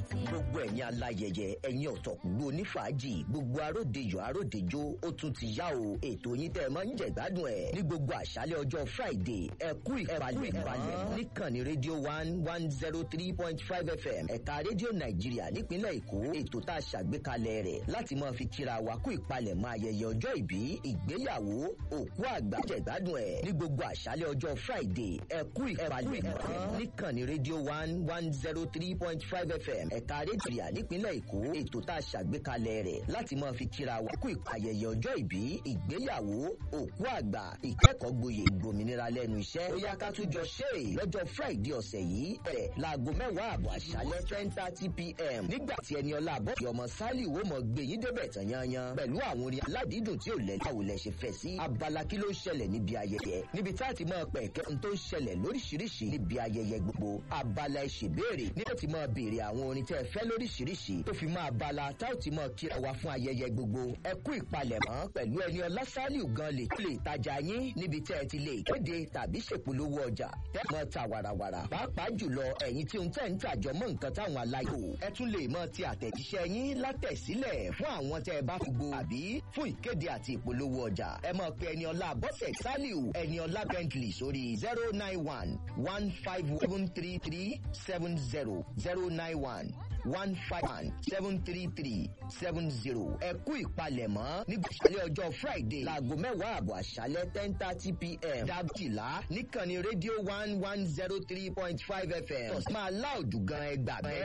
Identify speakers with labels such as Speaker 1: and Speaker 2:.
Speaker 1: gbogbo ẹ̀yin aláyẹyẹ ẹ̀yin ọ̀tọ̀kùlú onífàájì gbogbo aródejò aródejò ó tún ti yá o ètò yín tẹ́ ẹ máa ń jẹ̀gbádùn ẹ̀ ní gbogbo àṣálẹ̀ ọjọ́ friday ẹ kú ìpalẹ̀ ìpalẹ̀ níkànnì rédíò one one zero three point five fm ẹ̀ka rédíò nàìjíríà nípínlẹ̀ èkó ètò tá a ṣàgbékalẹ̀ rẹ̀ láti máa fi kíra wa kú ìpalẹ̀ máa ayẹyẹ ọjọ́ ìbí ìgbéyàwó òkú àgbà jẹ̀gbádùn ẹ̀ ní gbogbo àṣálẹ̀ ọjọ́ friday ẹ kú ìpalẹ̀ ìpalẹ̀ níkànnì rédíò one one zero three point five fm ẹ̀ka rédíò nípínlẹ̀ èkó ètò tá a ṣàgbékalẹ̀ rẹ̀ láti máa fi kíra wa kú ìpayẹyẹ ọjọ́ ìbí ìgbéyàwó òkú àgbà ìkẹ́kọ̀ọ́ gboyè ìgbòmìnira lẹ́nu iṣẹ́ ó yá ká tún jọ ṣe é lọ́jọ́ friday ọ̀sẹ̀ yìí bẹ̀rẹ̀ láago mẹ́wàá àbọ̀ àṣálẹ́ ten thirty pm nígbà tí ẹni ọlá àbọ̀kì ọmọ sálì wo mọ̀ gbé yín débẹ̀ tán yanyan pẹ̀lú àwọn orin aládìídùn tí ò lẹ́yìn àwòlẹ̀ ṣe fẹ́ sí abala kí ló ń ṣẹlẹ̀ níbi ayẹyẹ níbi tá a ti máa pẹ̀ kẹ́ tó ń ṣẹlẹ̀ lóríṣiríṣi níbi ayẹyẹ gbogbo abala ìṣèbéèrè ní ó ti máa béèrè àwọn orin tẹ́ ẹ fẹ́ lóríṣiríṣi tó fi máa bala tá ò ti máa kíra wa fún ayẹyẹ gbogbo ẹ kú ìpalẹ̀mọ́ pẹ̀lú ẹni ọlá sálì gan lè tó lè tajà yín níbi tẹ́ ẹ ti lè kéde tàbí ṣèpolówó ọjà tẹ́ mọ́ ta wàràwàrà pàápàá jùlọ ẹ̀yin tí ń tẹ̀ ń tàjọ mọ́ nǹkan táwọn aláyò ẹ tún lè mọ ti àtẹ̀jíṣẹ́ yín látẹ̀sílẹ̀ fún àwọn tẹ́ ẹ bá fi gbo àbí fún ìkéde àti ìpolówó ọjà ẹ mọ̀ pé ẹni ọlá bọ́sẹ̀ sálíù ẹni ọlá bentley sórí zero nine one one five seven three three seven zero zero nine one one five one seven three three seven zero ẹ kú ìpalẹ̀mọ́ nígbà ìṣẹ̀lẹ̀ ọjọ́ friday láago mẹ́wàá àbọ̀ àṣálẹ́ ten thirty pm dábìlá níkànnì rédíò one one zero three point five fm máa láòdù gan ẹgbàá bẹ́ẹ̀.